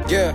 Yeah.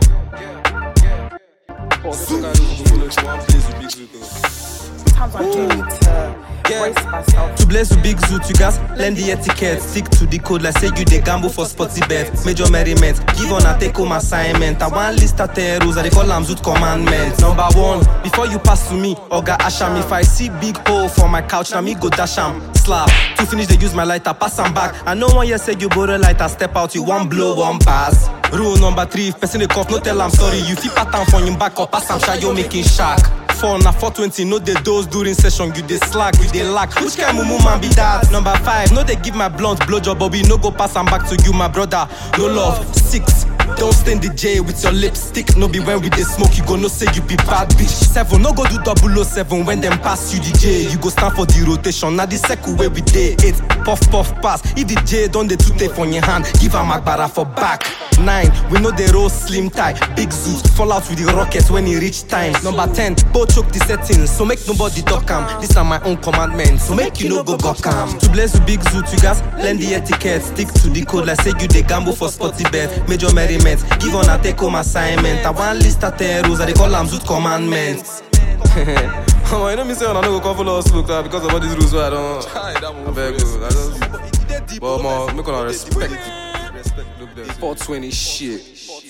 Sometimes I do need to Yeah. brace myself. To bless with big zoot, you guys learn the etiquette. Stick to the code, like say you dey gamble for sporty bet. Major merriment, give on a take home assignment. I want list of ten rules, I dey call am zoot commandment. Number one, before you pass to me, oga asham. If I see big hole for my couch, na me go dash am. Slap, to finish they use my lighter, pass am back. I know one year say you borrow lighter, step out, you one blow, one pass. Rule number three, if person dey cough, no tell am sorry. You fit pattern for him back or pass am shy, you making shark. Four na 420, no dey dose during session, you dey slack, you dey lack. Which kind mumu man be that? Number five, no dey give my blunt blowjob, but we no go pass am back to you, my brother. No love. Six, don't stain the J with your lipstick. No be when we dey smoke, you go know say you be bad bitch. Seven, no go do double o seven when them pass you the J. You go stand for the rotation, na the circle where we dey. Eight, puff puff pass. If the J don dey too take for your hand, give am agbara for back. Nine, we know the roll slim tie. Big zoot, fall out with the rockets when e reach time. Number ten, both choke the settings, so make nobody duck am. This are my own commandments, so make you no go gawk am. To bless with big zoot, you guys learn the etiquette. Stick to the code, like say you dey gamble for sporty bet. Major merriment, give on a take home assignment. I want list of ten rules, I dey call am zoot commandments. Oh, you know me say when I no go come follow us look uh, because of all these rules where I don't. I beg you. I just. But more, make una respect. 420 shit.